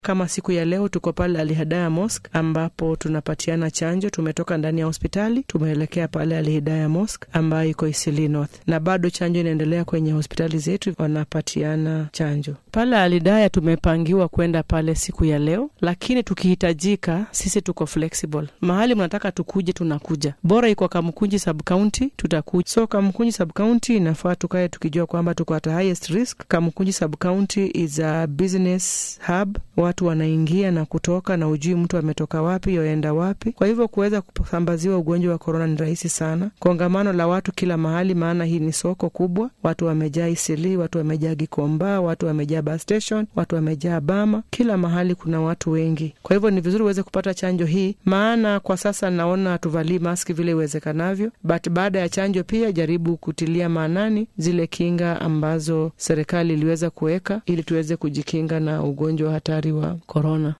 Kama siku ya leo tuko pale Alhidaya Mosque ambapo tunapatiana chanjo. Tumetoka ndani ya hospitali tumeelekea pale Alhidaya Mosque ambayo iko Isili North, na bado chanjo inaendelea kwenye hospitali zetu, wanapatiana chanjo pale Alhidaya. Tumepangiwa kwenda pale siku ya leo, lakini tukihitajika, sisi tuko flexible. Mahali mnataka tukuje, tunakuja. Bora iko Kamukunji sub county, tutakuja. So Kamukunji sub county inafaa tukae tukijua kwamba tuko at highest risk. Kamukunji sub county is a business hub watu wanaingia na kutoka na ujui mtu ametoka wapi yoenda wapi. Kwa hivyo kuweza kusambaziwa ugonjwa wa korona ni rahisi sana. Kongamano la watu kila mahali, maana hii ni soko kubwa. Watu wamejaa Isili, watu wamejaa Gikomba, watu wamejaa bus station, watu wamejaa Bama, kila mahali kuna watu wengi. Kwa hivyo ni vizuri uweze kupata chanjo hii, maana kwa sasa naona hatuvalii maski vile iwezekanavyo, but baada ya chanjo pia jaribu kutilia maanani zile kinga ambazo serikali iliweza kuweka ili tuweze kujikinga na ugonjwa hatari wa korona.